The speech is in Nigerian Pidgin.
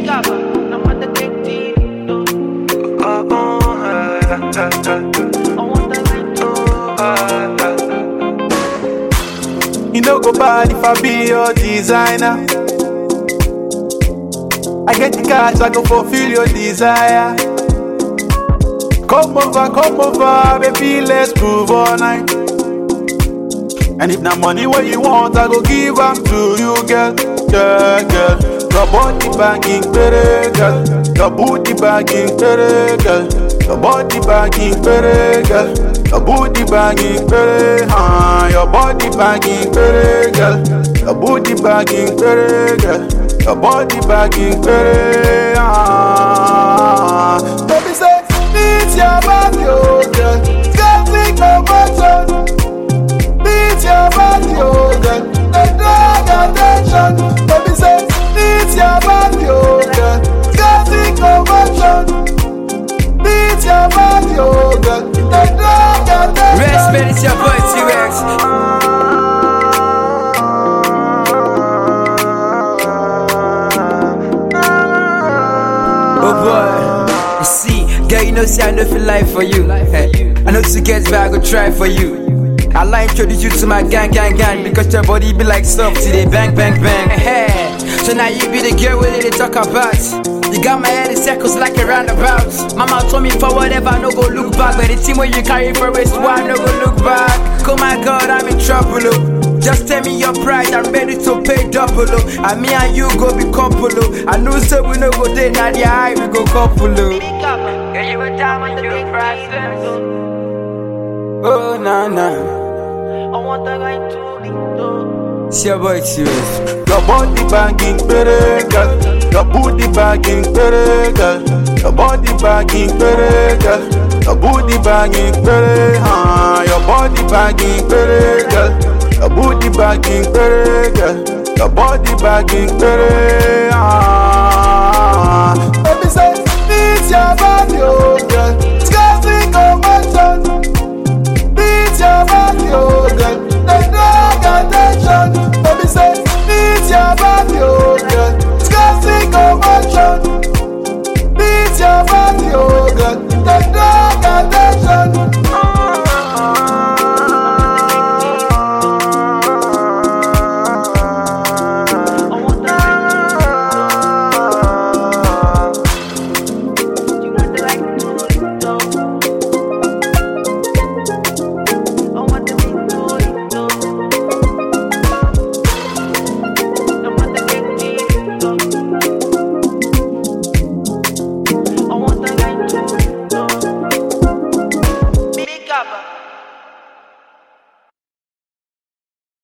You no go bad if I be your designer. I get the cash, I go fulfill your desire. Come over, come over, baby, let's groove all night. And if not money what you want, I go give am to you, girl, girl, girl. Your body banging, better, girl. Your booty banging, better, girl. Your body banging, better, girl. Your booty banging, better, huh? Your body banging, better, girl. Your booty banging, better, girl. Your body banging, better, huh? Baby say, it's your body, oh girl. Can't think no motion. Beat your body, oh girl. They drag attention. Baby say, beat your body, oh girl. Can't think no motion. Beat your body, oh girl. They drag attention. Respect, it's your boy T-Rex. Oh boy, you see, girl, you know, see, I know feel life for you. Hey, I know to get back, I go try for you. I like introduce you to my gang, gang, gang, because your body be like soft today, bang, bang, bang. Hey, so now you be the girl where they talk about. You got my head in circles like a roundabout. Mama told me for whatever, I no go look back. But the team where you carry for waist, why I no go look back? Oh my god, I'm in trouble. oh. Just tell me your price, I'm ready to pay double. oh. And me and you go be couple. oh. I know say we no go there, now the eye we go couple. oh. Girl, you a diamond, you a priceless. Oh, nah, nah. It's your boy, serious. Your body banging, better, girl. Your booty banging, better, girl. Your body banging, better, girl. Your booty banging, better, huh? Your body banging, better, girl. Your booty banging, better, girl. Your body banging, better,